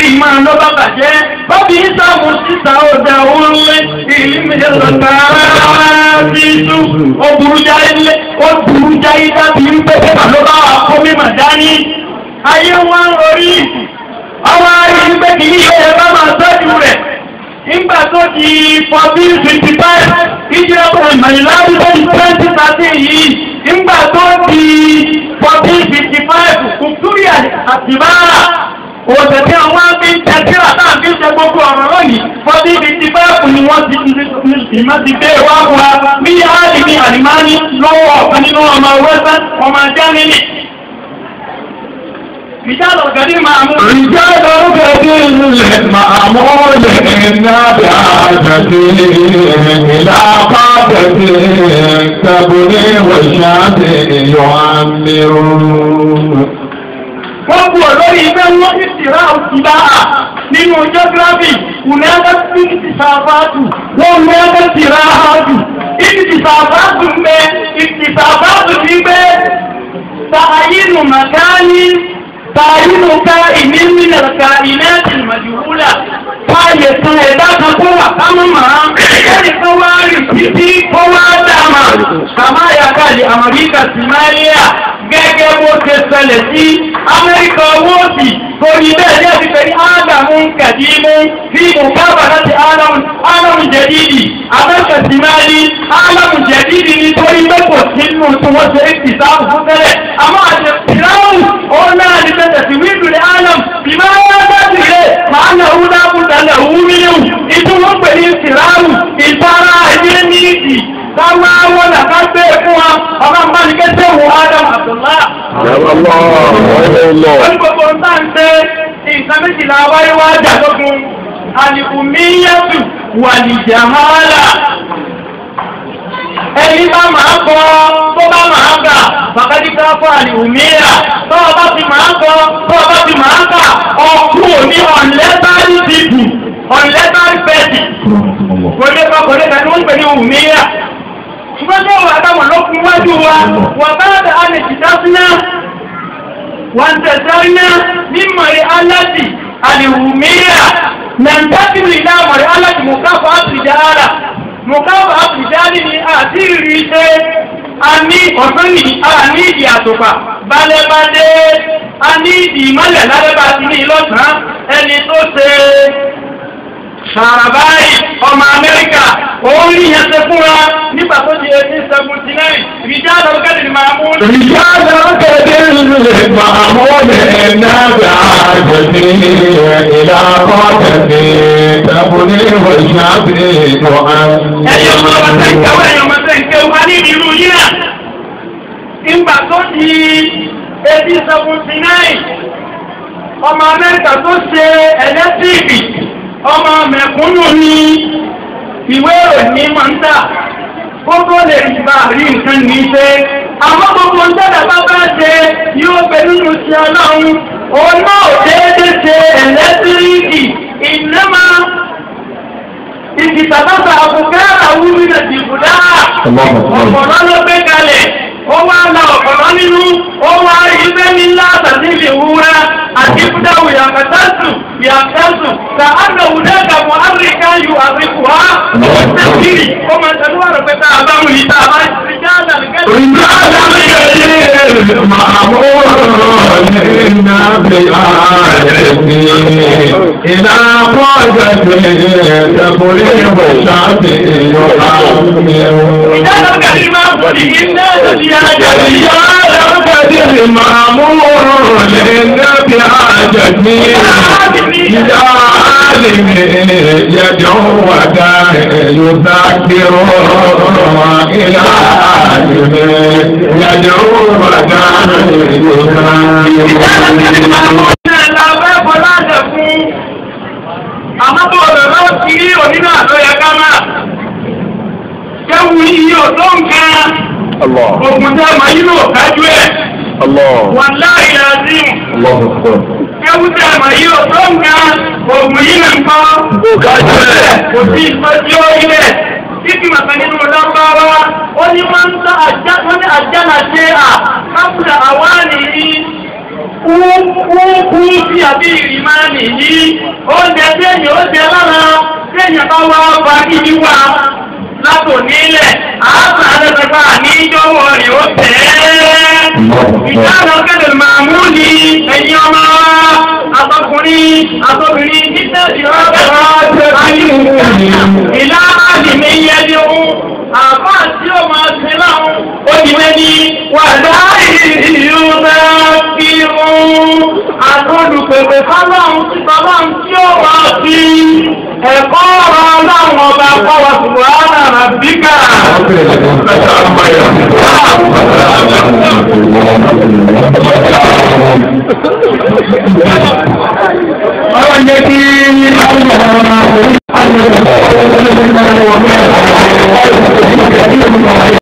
máa lọ bá bàjẹ́ bọ́bí sáàmù sísà ọ̀dà òun ìlú ìlọ́ta bíṣu ó burú jáde ó burú jáde dábì ń pẹ́ pẹ́pà ló bá wà kó mímọ̀ dání ayé wọn orí ọwọ́ ayé ń pẹ́ kì í ṣe ẹ bá máa tọ́jú rẹ̀ nígbà tó di fourteen fifty five ìjọba ọkọ̀ ìmọ̀lẹ́láwí tó di twenty thirteen yìí nígbà tó di fourteen fifty five kùtùrì àtìbára òṣèlú àwọn àbí tẹ̀sí àtàbí ṣe gbogbo ọ̀rọ̀ lónìí fourteen fifty five ni wọ́n ti ìmọ̀ ti dé wá wá bí áàdì ní àlìmáàní lọ́wọ́ ọ̀kan nínú ọmọ wẹ́sẹ̀ ọmọ jẹ́mínì. رجال القديم معمول رجال القديم معمول بعادته إلى قادته كبري والشافي يعمرون wọ́n bu ọ̀lọ́rí ibẹ̀ wọ́n ti tìrá òtìlá à nínú geography kùnẹ́gẹ́ sí ti sàfáàtù wọ́n mẹ́gẹ́ tìrá àjù ìdí ti sàfáàtù mẹ́ ìdí sàfáàtù ti gbé tààyínù màkání tààyínù ká ìní mílẹ̀ ká ìná ti màjúwúlà fààyè kan ẹ̀dá kan kó wà kámọ́ màá kẹ́ni kan wá rí títí kó wá dáàmà kàmáyà káàdì Amẹ́ríkà sí Máríà gẹ́gẹ́ bó ṣe ṣẹlẹ̀ sí Amẹ́ríkà owó òsì torí bẹ́ẹ̀ ní ẹ̀sìn pẹ̀lú ádámù kàdímù sí mùkábà láti ádámù jẹ̀dídì Amẹ́ríkà sì máa ní ádámù jẹ̀dídì nítorí pé kò sí nínú tí wọ́n ṣe é ti sáàbù fún tẹ́lẹ̀ àmọ́ àti pìláwù ó náà ní tẹ̀sẹ̀ sí wíńdù ní ádámù ìmọ̀ ayé bá ti rẹ̀ máa ń lọ́wọ́ dákúta lọ́wọ́ mílíọ̀nù ìtumọ̀ pè ní pìláwù ìtara ayé ní ìdì káwá wọn là ká gbé fún wa ọba nbá ní kẹsẹ̀ wò Adam Abdullah. wọ́n gbogbo ń tà ń tẹ́ nǹkan méjìlá wáyé wá jà lógun alìkùnmíyàtù wàlìjàmálà ẹni bá máa kọ tó bá máa kà bàkàdíkà fún àlìkùnmíyà tó o bá ti máa kọ tó o bá ti máa kà ọkú òní ọ̀nlẹ́tàrí dìbù ọ̀nlẹ́tàrí pẹ̀sì kò lè kọ́ kò lè kà ní wọ́n ń pè ní òmíyà ṣùgbọ́n tí wọ́n àtàwọn lókun wájú wa wọ́n bá dà á lè jìdá síná wọ́n tẹ̀sánná ní mọ̀rí aláàtì àlìwùmíyà nàìjíríà ìlà mọ̀rí aláàtì mọ̀káfà àfìdára mọ̀káfà àfìdára ni àti ìrì ṣe a ní ọ̀sán ní a ní ìdí àtòpà balẹ̀balẹ̀ a ní ìdí ìmọ̀lẹ̀ lálẹ́bà sí ní ìlọ́sàn ẹni tó ṣe Sàràbáyì ọmọ Amẹ́ríkà òun ní yẹn ṣe fúnra nígbà tó di eighteen seventy nine ìjà lọ́gẹ́dì ni máa mú. رجال القديم معمول بعادته إلى قادته كبري والشافي ẹ̀yin ọmọ ọmọ tẹ̀ ń يعمرون kẹ́wọ́ ẹ̀yin ọmọ tẹ̀ ń kẹ́wọ́ a ní ìlú yìí náà. Ìgbà tó di eighteen seventy nine ọmọ Amẹ́ríkà tó ṣe ẹlẹ́tíìkì ọmọ mẹ̀kúnnù ní ìwé ìròyìn máa ń tà gbogbo lè bá rí nǹkan ní í ṣe àmọ́ gbogbo ń tẹ́lẹ̀ bá bá ṣe yóò gbé nínú ti ọlọ́run òun náà déédéé ṣe ẹlẹ́tíríkì ìnáma ìdìtàbàtà àbùkárà wúrí nà dìbùdá ọ̀pọ̀lọ́ ló gbé kalẹ̀ ó wá la ọ̀pọ̀lọ́ nínú ó wá ilé nílá àtàtì lè wúra àti fúdáwù yàtàtù yàtàtù ka àgbà wùdá kàmú áfíríkà yù àfíríkù wá ó tẹ̀síìrì ó máa tẹ̀lé wà lọ pé tá a bá wù yìí tá a bá ti já àdàlùkẹ́ رجال القديم معمول بعادته إلى قادته كبري والشافي يعمرون ìdájọ́ kẹ́lí máa ń bọ̀ ní iná lórí ajá رجال القديم معمول للنبي حاجتي إلى عالم يدعو وداع يذكر إلى عالم يدعو وداع يذكر Àmọ́bọ̀ ọ̀rọ̀ lọ sí onínà tó yẹ ká máa. Kẹ́wù yìí ò tó nǹkan. Ògùn tẹ́ ma yí lò kájú ẹ̀. Wà láàrin àzím. Kẹ́wù tẹ́ ma yí ò tó nǹkan. Ògùn yìí nà ń kọ́. Kájú ẹ̀. Kò sí ìtọ́jú ilẹ̀. Títí màkà nínú lọ́gbàwá. Ó ní máa ń tọ́ àjá wọ́n ní àjá náà ṣe à. Káfíńdà àwa nìyí. kú kú kú sí àbí ìrìmánì yìí oúnjẹ tí èèyàn ó jẹ lára tí èèyàn bá wá bá kíbi wá látò nílẹ̀ àásà àdẹ́sẹ̀gbà ní ìjọwọ́ rẹ̀ ó tẹ̀ ẹ́. ìdáná kẹ́lẹ̀ máa mú ni ẹ̀yin ọmọ wa àtọkùnrin àtọkùnrin títẹ̀sí ọ̀bẹ̀ ìlà àdìmí yẹdi ohun àbá tí ó máa ṣe láwọn ó di mẹ́ni wàdá ìlú náà kí ohun àtọ́lùpẹ̀pẹ̀ fáláhùn sí fáláhùn tí ó wà sí ẹ̀kọ́ ọ̀rọ̀ ọlọ́run ọba kọ́wọ́ ṣùgbọ́n àrà bíkà. Ọ̀pẹ̀lẹ̀